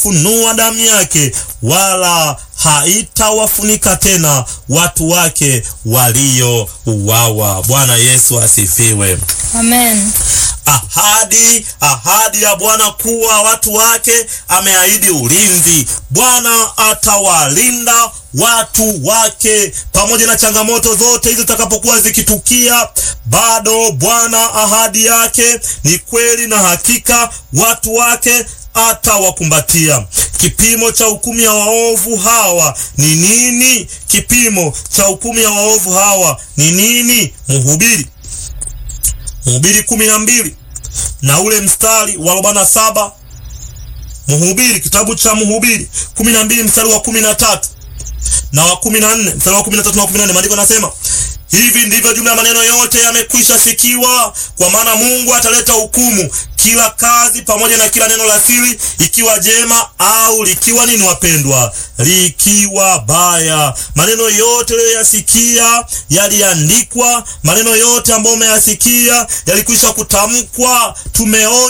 haitafunua damu yake, wala haitawafunika tena watu wake waliouawa. Bwana Yesu asifiwe. Amen. Ahadi, ahadi ya Bwana kuwa watu wake, ameahidi ulinzi. Bwana atawalinda watu wake pamoja na changamoto zote hizo zitakapokuwa zikitukia, bado Bwana ahadi yake ni kweli na hakika, watu wake atawakumbatia. Kipimo cha hukumu ya waovu hawa ni nini? Kipimo cha hukumu ya waovu hawa ni nini? Mhubiri Mhubiri kumi na mbili na ule mstari wa arobaini na saba Mhubiri, kitabu cha Mhubiri kumi na mbili mstari wa kumi na tatu na wa kumi na nne mstari wa kumi na tatu na wa kumi na nne maandiko nasema hivi ndivyo jumla ya maneno yote yamekwisha sikiwa, kwa maana Mungu ataleta hukumu kila kazi pamoja na kila neno la siri, ikiwa jema au likiwa nini, wapendwa, likiwa baya. Maneno yote uliyoyasikia yaliandikwa, maneno yote ambayo umeyasikia yalikwisha kutamkwa, tumeonya